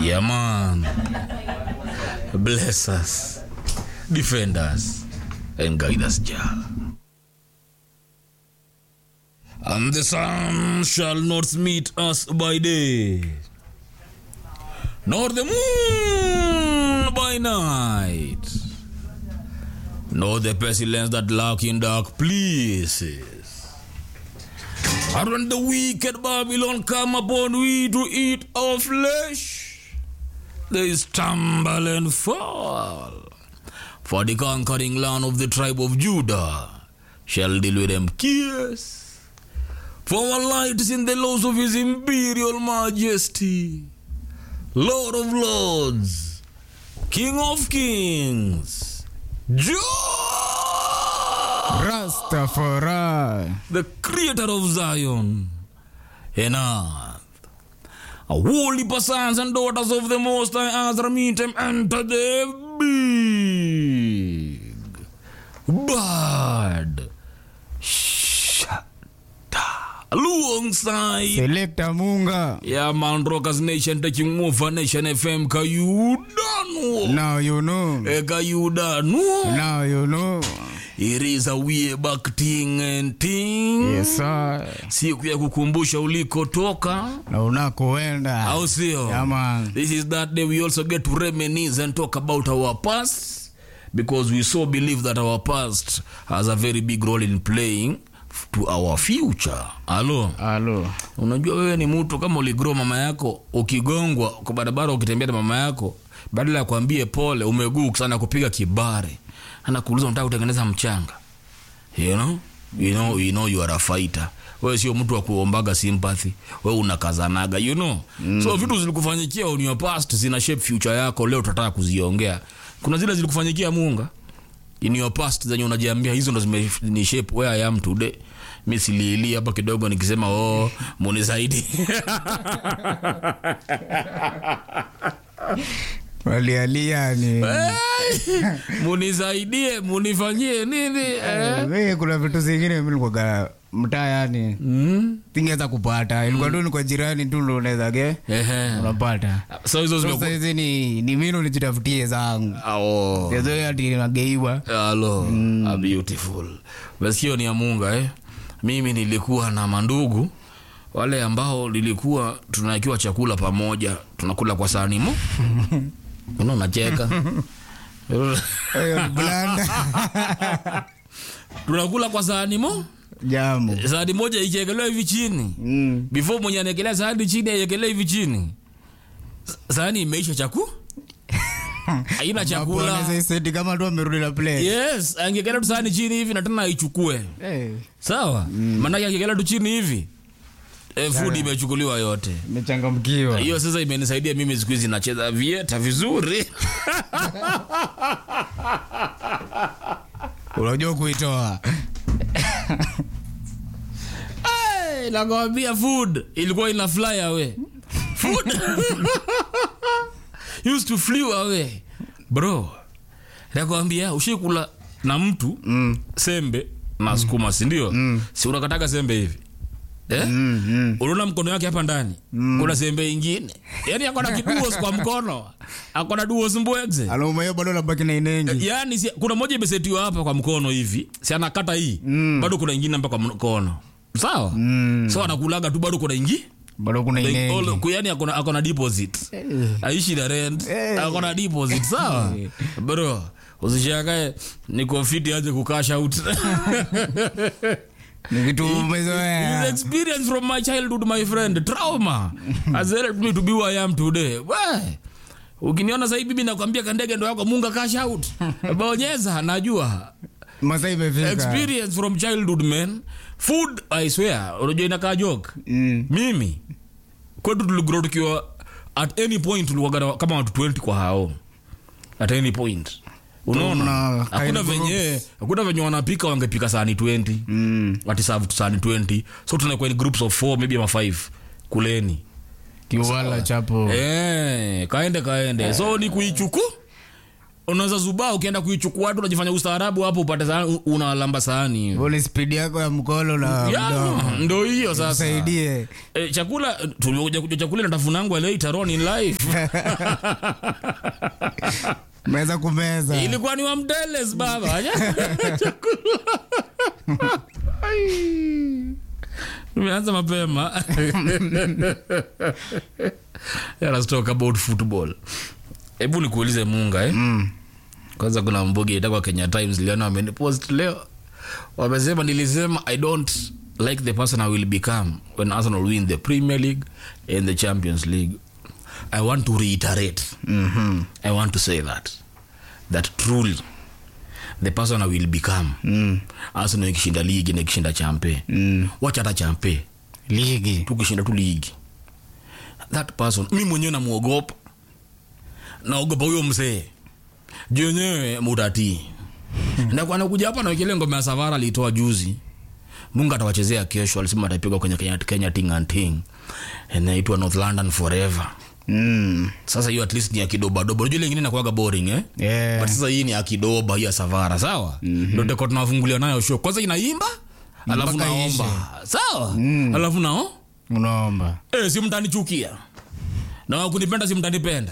Yeah, man. Bless us, defend us, and guide us, Jah. And the sun shall not meet us by day, nor the moon by night, nor the pestilence that lurk in dark places. And when the wicked Babylon come upon we to eat our flesh, they stumble and fall. For the conquering land of the tribe of Judah shall deal with them kiss. For our light is in the laws of his imperial majesty, Lord of lords, King of kings, Jah! Rastafari. the creator of Zion and earth. A holy sons and daughters of the Most High Azra meet him enter the big bad shata alongside Selector Munga. yeah man rockers nation taking over nation fm kayudanu Now you know. Eh, kayudanu Now you know. it is a way back thing and thing Yes, sir. siku ya kukumbusha ulikotoka Na unakoenda. au sio Yeah, man. this is that day we also get to reminisce and talk about our past because we so believe that our past has a very big role in playing f- to our future alo Alo. unajua wewe ni mtu kama uligro mama yako ukigongwa kwa barabara ukitembea na mama yako badala ya kuambie pole umeguu sana kupiga kibare anakuuliza unataka kutengeneza mchanga you know? You know, you know you are a fighter wewe sio mtu wa kuombaga sympathy wewe unakazanaga you know mm. so vitu zilikufanyikia on your past zina shape future yako leo tutataka kuziongea kuna zile zilikufanyikia munga in your past zenye unajiambia hizo ndo zimeni shape where I am today mi siliili hapa kidogo nikisema oh munisaidi Walialia ni. munisaidie munifanyie nini eh? Wewe kuna vitu zingine mimi nilikuwa mtaa yani. mm? Tingeweza kupata. Ilikuwa tu ni kwa jirani tu ndo unaweza ge. Ehe. Unapata. so hizo Sasa zimeku- hizi ni ni mimi nijitafutie zangu. Ah, oh. Sasa ati nageiwa. Hello, a beautiful. Masikio ni ya Munga eh. Mimi nilikuwa na mandugu wale ambao nilikuwa tunakiwa chakula pamoja, tunakula kwa sahani mo. Unaona unacheka. Hiyo ni blanda. tunakula kwa sahani mo. Jambo. Sahani moja ikiekelewa hivi chini. Mm. Before mwenye anaekelea sahani chini aiekelee hivi chini. Sahani imeisha chaku. Haina chakula. Wanaweza iseti kama tu amerudi na plate. Yes, angekelea tu sahani chini hivi na tena aichukue. Eh, sawa mm. maanake akikelea tu chini hivi e, food imechukuliwa yote imechangamkiwa. hiyo sasa imenisaidia mimi siku hizi nacheza vieta vizuri Unajua kuitoa. hey, nakwambia food ilikuwa ina fly away food used to flew away bro nakwambia ushikula na mtu Mm. sembe na sukuma sindio mm. si unakataka sembe hivi eh? Mm, mm. unaona mkono wake hapa ndani mm. kuna sembe ingine yani akona kiduos kwa mkono akona duos mbwegze Aloma hiyo bado nabaki na inengi. yani si, kuna moja imesetiwa hapa kwa mkono hivi si anakata hii mm. bado kuna ingine hapa kwa mkono sawa Mm. so anakulaga tu bado kuna ingi Bado kuna inengi. yani akona, akona deposit aishi na rent Eh. akona deposit sawa bro usishakae niko fiti aje kukash out Ni kitu His umezoea. experience from my childhood my friend trauma has helped me to be who I am today we ukiniona sahii bibi nakwambia kandege ndo yako munga cash out bonyeza najua Masaa imefika. experience from childhood man food i swear unajua inakaa joke Mm. mimi kwetu tuligrow tukiwa at any point tulikuwa kama watu 20 kwa hao at any point unaona Tuna hakuna kind of venye hakuna venye wanapika wangepika sahani 20 Mm. watisavu sahani 20 so tunakuwa in groups of 4 maybe ama 5 kuleni Kiwala chapo. eh kaende kaende so ni kuichuku unaweza zubaa ukienda kuichukua watu unajifanya ustaarabu hapo upate sahani, unalamba sahani ule spidi yako ya mkono na Ya, mdomo ndo hiyo sasa saidie e, chakula tuliokuja kuja chakula natafunangwa later on in life meza kumeza ilikuwa ni wa mdeles baba chakula Ai. imeanza mapema Yeah, let's talk about football hebu nikuulize munga eh? Mm. kwanza kuna mbugi itakwa kenya times liona wamenipost leo wamesema nilisema i don't like the person i will become when arsenal win the premier league and the champions league i want to reiterate Mhm. i want to say that that truly the person i will become Mm. arsenal ikishinda ligi na ikishinda champe Mm. wacha hata champe ligi tukishinda tu ligi that person mi mwenyewe namwogopa naogopa huyo mzee juu wenyewe mutatii nakuja hapa nawekelea ngoma ya savara alitoa juzi mungu atawachezea kesho alisema atapigwa kwenye kenya, kenya ting and ting inaitwa north london forever Mm. sasa hiyo at least ni ya kidobadoba unajua ile ingine inakuwaga boring eh? Yeah. but sasa hii ni ya kidoba hii ya savara sawa ndo teko tunafungulia nayo show kwanza inaimba alafu Mpaka naomba sawa alafu nao unaomba Eh, si mtanichukia na wakunipenda si mtanipenda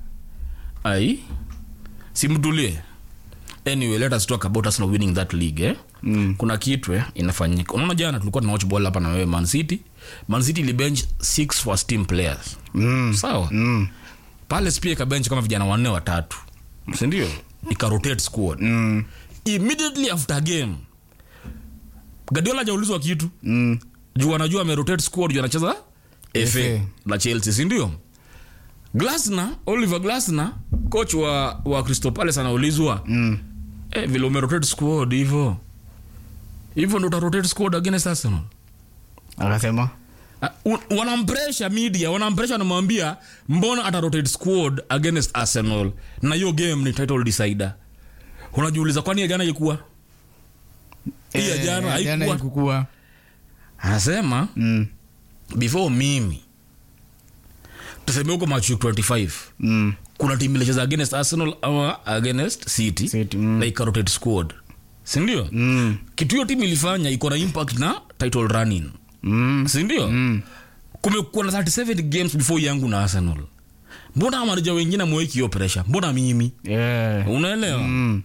ai simtulie anyway let us talk about Arsenal winning that league eh? Mm. kuna kitu eh, inafanyika unaona jana tulikuwa tuna watch ball hapa na wewe man city man city ilibench six first team players Mm. sawa Mm. palace pia ikabench kama vijana wanne watatu sindio ikarotate squad Mm. immediately after game gadiola hajaulizwa kitu Mm. juu anajua amerotate squad juu anacheza fa FA. na chelsea sindio glasner oliver glasner coach wa, wa crystal palace anaulizwa Mm. eh, vile umerotate squad hivo hivyo ndo utarotate squad against arsenal akasema Ah, u- wanampresha media wanampresha wanamwambia mbona atarotate squad against arsenal na hiyo game ni title decider unajiuliza kwani ya jana ilikuwa hii ya Eh, jana jana haikuwa haikukuwa. anasema Mm. before mimi tuseme huko machu 25 Mm. kuna timu ilicheza against arsenal ama against city, City, mm. na ikarotate squad sindio Mm. kitu hiyo timu ilifanya iko na impact na title running Mm. sindio Mm. kumekuwa na 37 games before yangu na arsenal mbona amarija wengine mweki hiyo pressure mbona mimi Yeah. unaelewa Mm.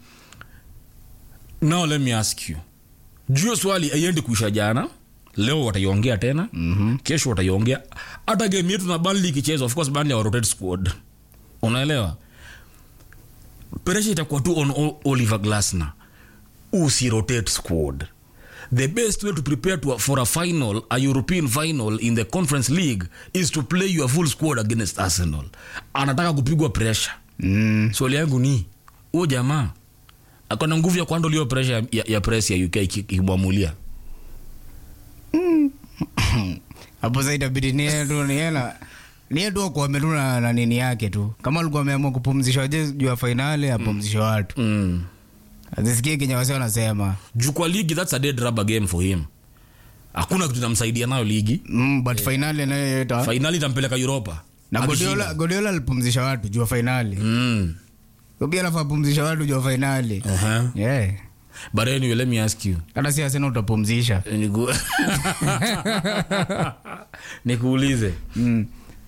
now let me ask you juu swali aiendi kuisha jana leo wataiongea tena Mhm. kesho wataiongea hata game yetu na Burnley ikichezwa of course Burnley hawarotate squad unaelewa pressure itakuwa tu on O- Oliver Glasner usirotate squad the best way to prepare to, for a final a european final in the conference league is to play your full squad against arsenal anataka kupigwa pressure Mm. swali yangu ni huo jamaa akona nguvu ya kuhandle hiyo pressure ya, ya, ya press ya uk iki- ikimwamulia hapo sasa itabidi niye tu niena niye tu akuame tu na, na nini yake tu kama alikuwa ameamua kupumzisha waje juu ya fainali apumzishe watu mm. azisikie kenye wasi wanasema juu kwa ligi thats a dead rubber game for him hakuna kitu namsaidia nayo ligi mm, but fainali anayoeta fainali itampeleka europa na Akishinda. Guardiola Guardiola alipumzisha watu juu ya fainali mm. so pia alafu apumzisha watu juu ya fainali uh-huh. yeah. but anyway let me ask you hata si asena utapumzisha Niku... nikuulize mm.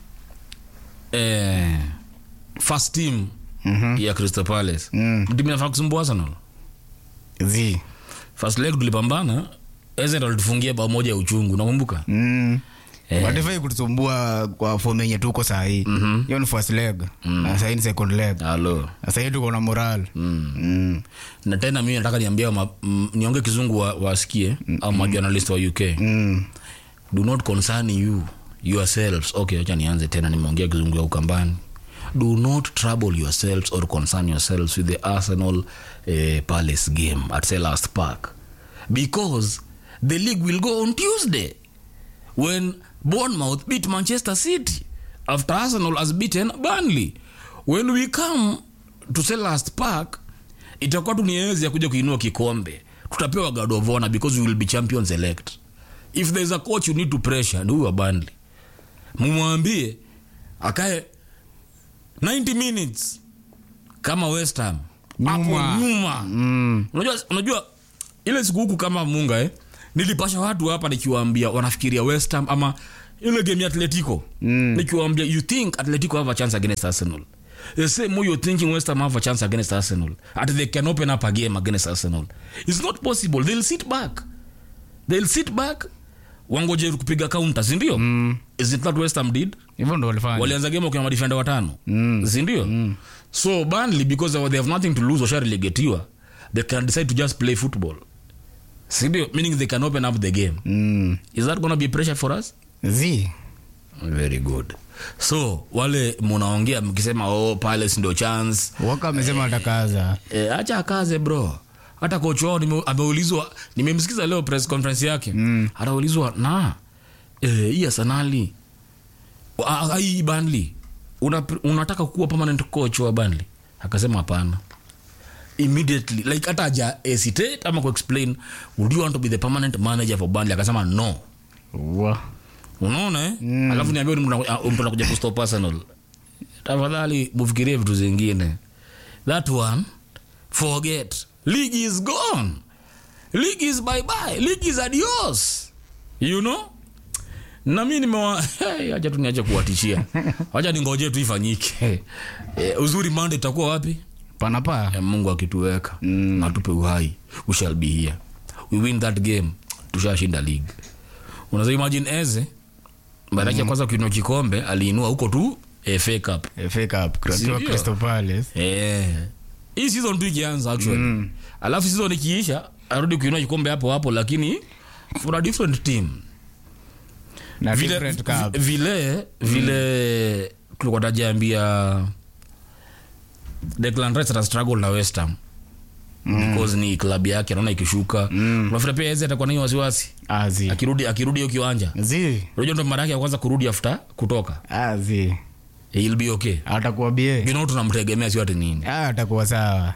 eh, first team mm-hmm. ya crystal palace mm. timu inafaa kusumbua arsenal zi first leg tulipambana Ezen alitufungia bao moja ya uchungu nakumbuka mm. Eh. watifai kutusumbua kwa fomu yenye tuko sahii Mhm. hiyo ni first leg na sahii ni second leg halo na sahii tuko na moral mm. mm. na tena mimi nataka niambia ma, m, nionge kizungu wa- wasikie wa au majournalist wa uk Mm. do not concern you yourselves okay acha nianze tena nimeongea kizungu ya ukambani do not trouble yourselves or concern yourselves with the arsenal eh, palace game at selhurst park because the league will go on tuesday when bournemouth beat manchester city after arsenal has beaten burnley when we come to selhurst park itakuwa tu ni enzi ya kuja kuinua kikombe tutapewa god of honor because we will be champions elect if there's a coach you need to pressure ni huyo wa Burnley mumwambie akae 90 minutes kama west ham hapo Nyuma. nyuma Mm. unajua, unajua ile siku huku kama munga eh, nilipasha watu hapa nikiwaambia wanafikiria West Ham ama ile game ya Atletico Mm. nikiwaambia you think Atletico have a chance against Arsenal the same way you're thinking West Ham have a chance against Arsenal and they can open up a game against Arsenal it's not possible they'll sit back they'll sit back wangoje kupiga counter si ndio Mm. is it not West Ham did hivyo ndo walifanya walianza game wakiwa madefenda watano Mm. sindio mm. so Burnley because they have nothing to lose washarelegetiwa they can decide to just play football sindio meaning they can open up the game Mm. is that gonna be pressure for us zi very good so wale munaongea mkisema oh palace ndio chance waka amesema atakaza e, acha akaze bro hata kocha wao nime- ameulizwa nimemsikiza leo press conference yake Mm. anaulizwa na eh, hii arsenali Ah, ah, hii Burnley una, unataka kuwa permanent coach wa Burnley akasema hapana immediately like hata aja hesitate ama kuexplain would you want to be the permanent manager for Burnley akasema no wa unaona eh? Mm. alafu niambia ni mtu ana- mtu anakuja kustop Arsenal tafadhali mufikirie vitu zingine that one forget league is gone league is bye bye league is adios you know na mi nimewa hey, acha tu niache kuwatishia wacha ningoje tu ifanyike eh, uzuri mande itakuwa wapi panapa Eh, mungu akituweka mm. atupe uhai we shall be here we win that game tushashinda league unaweza imagine eze baada ya kwanza kuinua kikombe aliinua huko tu FA Cup FA Cup akiwa Sindio? Crystal Palace eh hii season tu ikianza actually Mm. alafu season ikiisha arudi kuinua kikombe hapo hapo lakini for a different team na vile different cup vi- vile vile tulikuwa tajaambia Declan Rice ata struggle na West Ham because ni klabu yake anaona ikishuka Mm. unafikiri pia Eze atakuwa na hiyo wasiwasi azi akirudi akirudi hiyo kiwanja zi unajua ndo mara yake ya kwanza kurudi after kutoka azi he'll be okay atakuwa bie you know tunamtegemea sio ati nini Ah, atakuwa sawa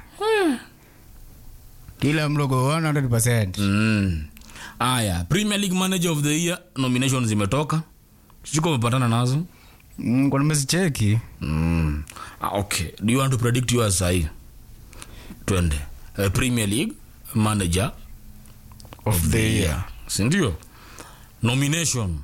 kila mlogo 100% mm. aya Premier League Manager of the Year nominations zimetoka siko umepatana nazo Mm, kwa nimesicheki Mm. Ah, okay. Do you want to predict yours sahi? Twende. Uh, Premier League manager of the year Sindio? Nomination.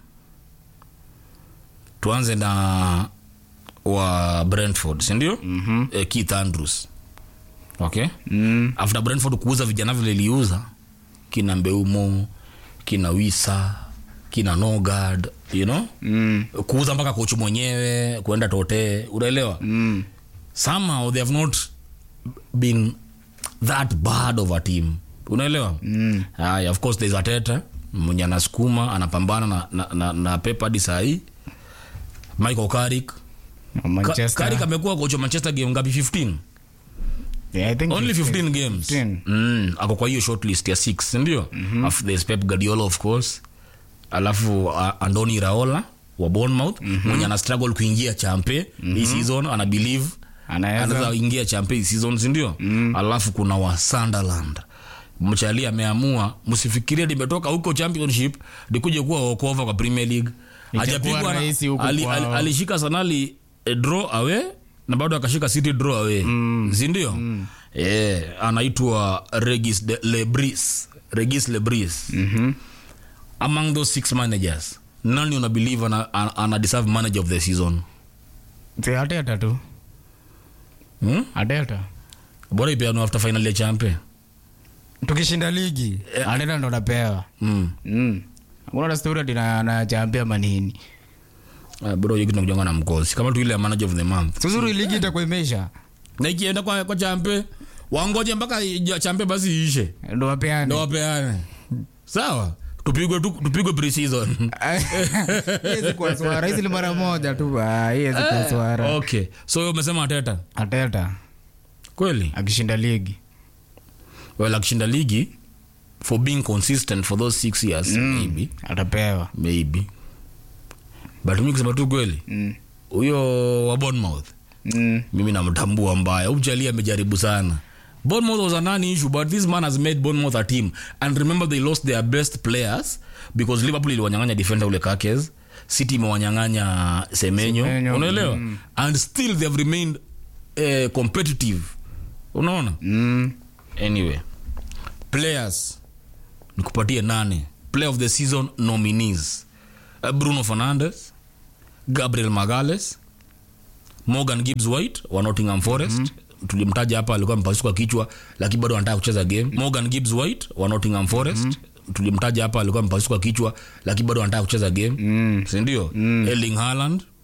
Tuanze na wa Brentford, sindio? Mhm. Eh, Keith Andrews. Okay? Mm, After Brentford kuuza vijana vile iliuza kina Mbeumo, kina Wisa, kina Nogard, you know? mm, Kuuza mpaka kocha mwenyewe, kuenda Tote, unaelewa? mm. somehow they have not been that bad of a team unaelewa Mm. haya of course there's ateta mwenye anasukuma anapambana na, na, na, na pep hadi sahii michael karik Manchester. karik amekuwa kocha wa manchester game ngapi 15 Yeah, I think only 15 games 15. mm, ako kwa hiyo shortlist ya 6 sindio mm-hmm. there's pep guardiola of course alafu uh, andoni raola wa bournemouth mm-hmm. mwenye ana struggle kuingia champe mm-hmm. hii season ana believe Anaweza. anaweza ingia champe hii season sindio mm. alafu kuna wa sunderland mchali ameamua msifikirie limetoka huko championship likuje kuwa walkover kwa premier league Itakuwa hajapigwa na- rahisi huku ali- kwao. ali- alishika sanali eh, draw away na bado akashika city draw away mm. sindio mm. yeah, anaitwa regis de lebris regis lebris Mhm. among those six managers nani una believe ana, ana, ana deserve manager of the season Si Arteta tu hmm? Arteta bora ipeanwa after final ya champe tukishinda ligi Arteta ndo napewa mm. Mm. hakuna na story ati na- nachaambia manini uh, bro hiyo kitu nakujanga na mkosi kama tu ile ya manager of the month suzuri ligi itakuwa imeisha na ikienda kwa, kwa champe wangoje mpaka ija- champe basi iishe ndo ndo wapeane wapeane sawa tupigwe tu, tupigwe pre-season hizi kwa swara hizi ni mara moja tu ah, hizi kwa swara okay so wewe umesema ateta Arteta kweli akishinda ligi well akishinda ligi for being consistent for those six years maybe atapewa maybe but mi kusema tu kweli Mm. huyo wa Bournemouth Mm. mimi namtambua mbaya umchali amejaribu sana Bournemouth was a non issue but this man has made Bournemouth a team and remember they lost their best players because Liverpool iliwanyang'anya defender ule Kakes City imewanyang'anya Semenyo Semenyo, unaelewa and still they have remained uh, competitive unaona Mm. anyway players nikupatie nane player of the season nominees uh, bruno fernandes gabriel magales morgan gibbs white wa nottingham forest mm-hmm. tulimtaja hapa alikuwa mpasuka kichwa lakini bado anataka kucheza game morgan gibbs white wa nottingham forest mm-hmm. tulimtaja hapa alikuwa mpasuka kichwa lakini bado anataka kucheza game mm. sindio mm. erling haaland